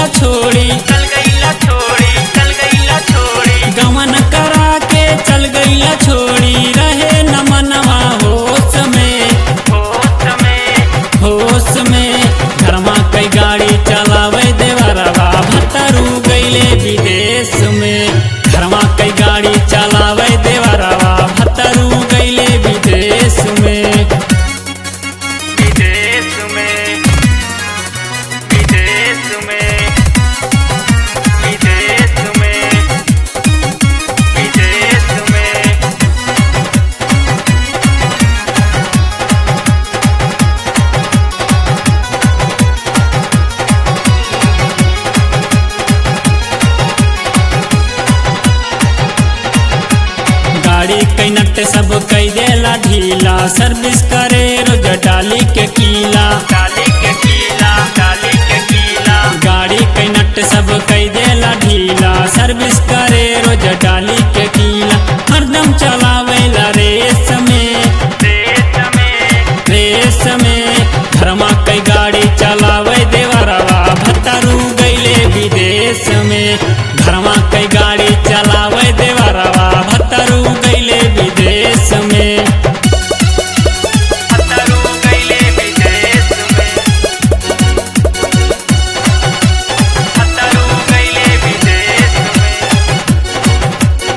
गईला छोड़ी चल गईला छोड़ी चल गईला छोड़ी गमन करा के चल गईला छोड़ी रहे न मनवा होश में होश में होश में घरमा कई गाड़ी चलावे देवरवा भतरू गईले विदेश में घरमा कई गाड़ी चलावे देवरवा भतरू गईले विदेश में विदेश में विदेश में विदेश में विदेश में गाड़ी कई नट सब कई देला ढीला सर्विस करे रोज डाली के कीला डाली के कीला डाली के कीला गाड़ी कई नट सब कई देला ढीला सर्विस करे रोज डाली के कीला हरदम चलावेला रेस में देश में रेस में घरमा कई गाड़ी चलावे देवरवा भतरू गईले विदेश में घरमा कई गाड़ी चलावे देवरवा भतरू गईले विदेश में पतरू गईले विदेश में पतरू गईले विदेश में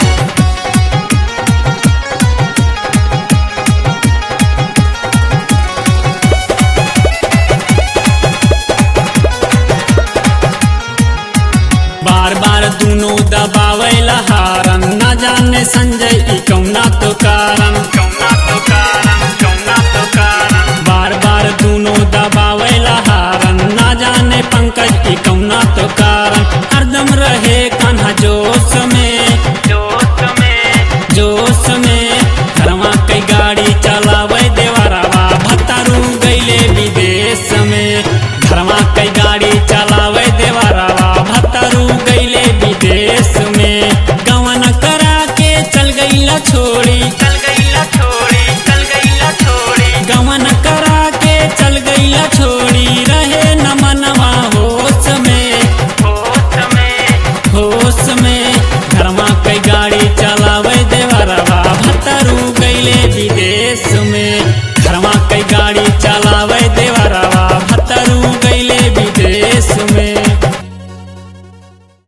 बार बार दोनों दबावेला हारन न जाने संजय ई कौना तो कारण कौना तो कारण कौना तो कारण बार बार दोनों दबावेला हारन न जाने पंकज की कौना तो कारण हरदम रहे कान्हा जोश में जोश में जोश में घरवा कई गाड़ी चलावे देवरवा भतरू गईले विदेश में घरवा कई गाड़ी चलावे देवरवा भतरू गईले विदेश में गवन करा के चल गईला छोड़ी चल गईला छोड़ी चल गईला छोड़ी गवन करा के चल गईला छोड़ी रहे न मनवा होश में होश में होश में घरमा कई गाड़ी चलावे देवरवा भतरू गईले विदेश में घरमा कई गाड़ी चला